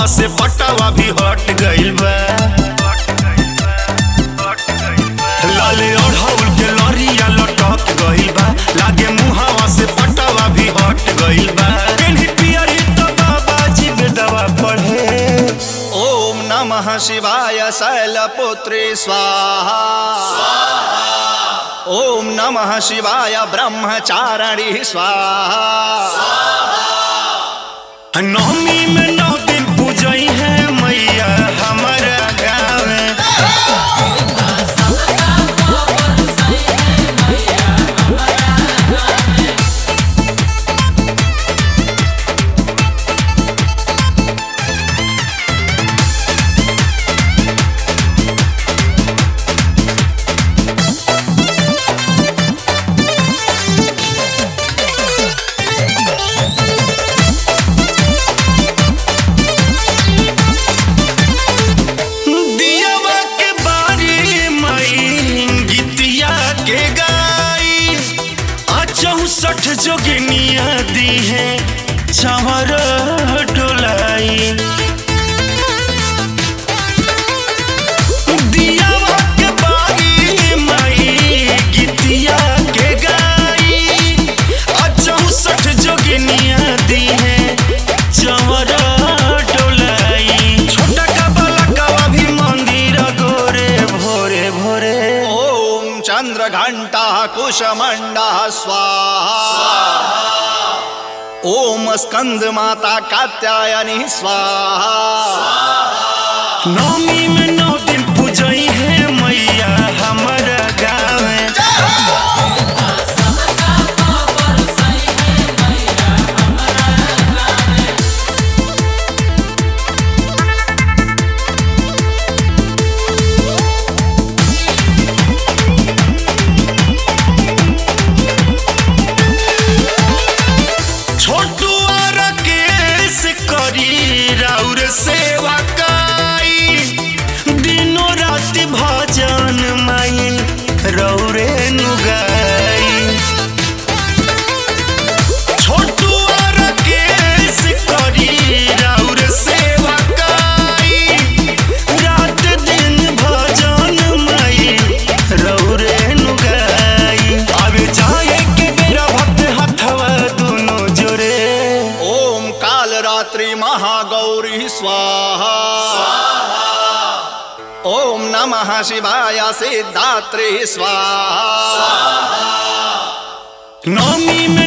से पटावा भी हट गइल बा लाले ओढ़ौल के लरिया लटक गइल बा लागे मुहावा से पटावा भी हट गइल बा पेन्ही पियरी तो बाबा जी दवा पढ़े ओम नमः शिवाय शैलपुत्री स्वाहा ओम नमः शिवाय ब्रह्मचारिणी स्वाहा नवमी में नौ दिन पूजई है मैया हमारा गाँव में दियावा के बारी मई गीतिया के गाई आ चौसठ जोगिनिया दी है चवर डोलाई दियावा के बारी मई गीतिया के गाई आ चौसठ जोगिनिया दी है चवर डोलाई छोटा का बलकवा भी मंदिर गोरे भोरे भोरे ओम चंद्र घंटा कुशमंडा स्वाहा ओम स्कंद माता कात्यायनी स्वाहा नवमी में नौ दिन पूजई है मैया हमारा गाँव में छोटू और केस करी राउर सेवा काई दिनों रात भजन माई रौरे नुगाई छोटू और केस करी राउर सेवा काई रात दिन भजन माई रौरे नुगाई अब जाए के मेरा भक्त हथवा दोनों जोरे ओम काल रात्रि महागौरी स्वाहा ओम नमः शिवाय सिद्धात्री स्वाहा नवमी में